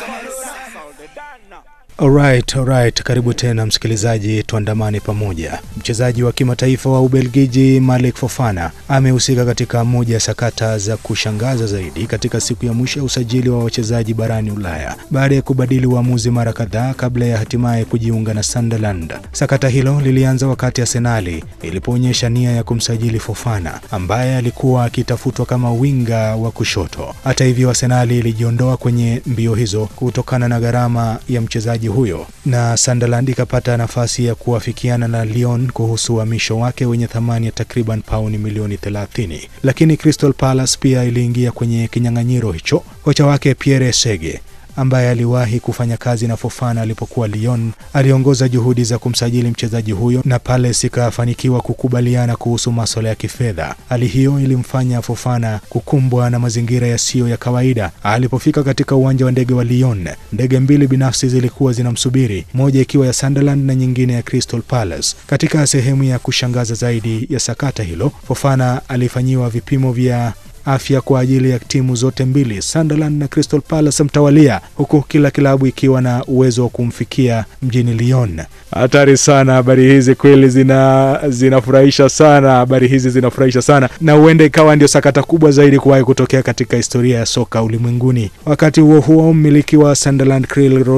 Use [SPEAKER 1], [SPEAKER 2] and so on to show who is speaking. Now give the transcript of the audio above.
[SPEAKER 1] Alright, alright. Karibu tena msikilizaji, tuandamane pamoja. Mchezaji wa kimataifa wa Ubelgiji Malik Fofana amehusika katika moja ya sakata za kushangaza zaidi katika siku ya mwisho ya usajili wa wachezaji barani Ulaya baada ya kubadili uamuzi mara kadhaa kabla ya hatimaye kujiunga na Sunderland. Sakata hilo lilianza wakati Arsenali ilipoonyesha nia ya kumsajili Fofana ambaye alikuwa akitafutwa kama winga wa kushoto. Hata hivyo, Arsenali ilijiondoa kwenye mbio hizo kutokana na gharama ya mchezaji huyo na Sunderland ikapata nafasi ya kuafikiana na Lyon kuhusu uhamisho wake wenye thamani ya takriban pauni milioni 30, lakini Crystal Palace pia iliingia kwenye kinyang'anyiro hicho. Kocha wake Pierre Sege ambaye aliwahi kufanya kazi na Fofana alipokuwa Lyon aliongoza juhudi za kumsajili mchezaji huyo na Palace ikafanikiwa kukubaliana kuhusu masuala ya kifedha. Hali hiyo ilimfanya Fofana kukumbwa na mazingira yasiyo ya kawaida. Alipofika katika uwanja wa ndege wa Lyon, ndege mbili binafsi zilikuwa zinamsubiri, moja ikiwa ya Sunderland na nyingine ya Crystal Palace. Katika sehemu ya kushangaza zaidi ya sakata hilo, Fofana alifanyiwa vipimo vya afya kwa ajili ya timu zote mbili Sunderland na Crystal Palace mtawalia, huku kila kilabu ikiwa na uwezo wa kumfikia mjini Lyon. Hatari sana habari hizi kweli, zina zinafurahisha sana. Habari hizi zinafurahisha sana, na huenda ikawa ndio sakata kubwa zaidi kuwahi kutokea katika historia ya soka ulimwenguni. Wakati huo huo, mmiliki wa Sunderland Krill